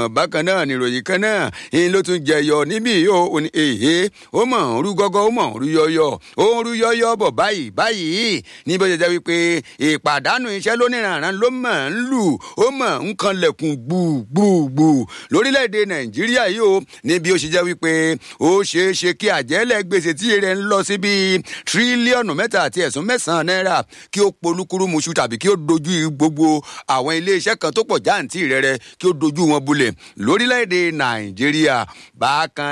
bákan náà níròyìn kan náà ń ló tún jẹyọ níbí yóò ó ní èhé ó mọ̀ ń rú gọ́gọ́ ó mọ̀ ń rú yọyọ ó ń rú yọyọ bọ̀ báyìí báyìí ní bó ṣe jẹ́ wípé ìpàdánù iṣẹ́ lóníranran ló mọ̀ ń lù ó mọ̀ ń kanlẹ̀kùn gbùgbùgbù lórílẹ̀‐èdè nàìjíríà yìí ó ní bí ó ṣe jẹ́ wípé ó ṣeé ṣe kí àjẹ́lẹ̀ gbèsè tí rẹ̀ ń lọ sí bíi tírílíọ̀nù mẹ́ta àti ẹ̀sùn mẹ́sàn-án náírà kí ó polúkúrú muṣu tàbí kí ó dojú gbogbo àwọn iléeṣẹ́ kan tó pọ̀ jáǹtì rẹ̀ rẹ̀ kí ó dojú wọn bulẹ̀ lórílẹ̀‐èdè nàìjíríà bákan